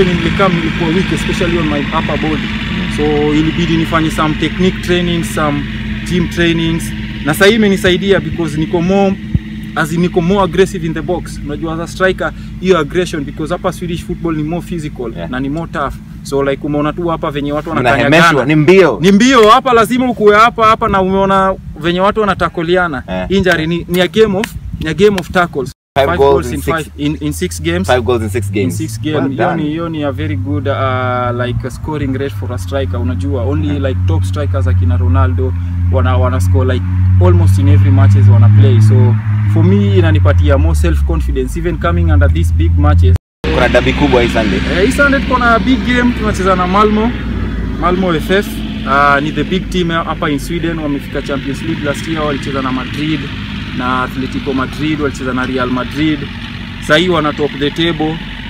venye nilikam nilikuwa weak especially on my upper body so ilibidi nifanye some technique training some gym trainings na sahii imenisaidia because niko more as in niko more aggressive in the box unajua as a striker hiyo aggression because hapa Swedish football ni more physical Yeah. na ni more tough so like umeona tu hapa venye watu Mnahemeshwa, wanakanyagana ni mbio. ni mbio hapa lazima ukuwe hapa hapa na umeona venye watu wanatakoliana Eh. injury ni, ni a game of ni a game of tackles Five goals in in, six- five, in, in six games Five goals in six in games. six Well game hiyo done. ni hiyo ni a very good uh, like a scoring rate for a striker unajua only like top strikers akina Ronaldo wana wana score like almost in every matches wana play so for me inanipatia more self confidence even coming under these big matches Kuna dabi kubwa hii Sunday. Eh, hii Sunday tuko na big game tunacheza na Malmo Malmo FF uh, ni the big team hapa in Sweden wamefika Champions League last year walicheza na Madrid na Atletico Madrid walicheza na Real Madrid sahii wana top the table